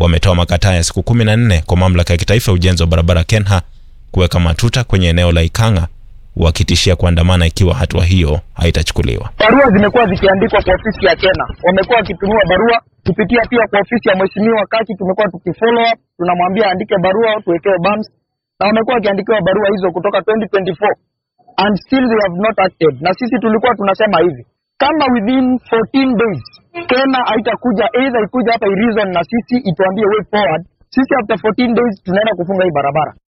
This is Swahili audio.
wametoa makataa ya siku kumi na nne kwa mamlaka ya kitaifa ya ujenzi wa barabara KENHA kuweka matuta kwenye eneo la Ikang'a, wakitishia kuandamana ikiwa hatua hiyo haitachukuliwa. Barua zimekuwa zikiandikwa kwa ofisi ya Kena, wamekuwa wakitumiwa barua kupitia pia kwa ofisi ya mheshimiwa Kaki. Tumekuwa tukifollow up, tunamwambia aandike barua tuwekewe bumps, na wamekuwa wakiandikiwa barua hizo kutoka 2024 and still they have not acted. Na sisi tulikuwa tunasema hivi, kama within 14 days Kena haitakuja either ikuja hapa i reason na sisi ituambie way forward, sisi after 14 days tunaenda kufunga hii barabara.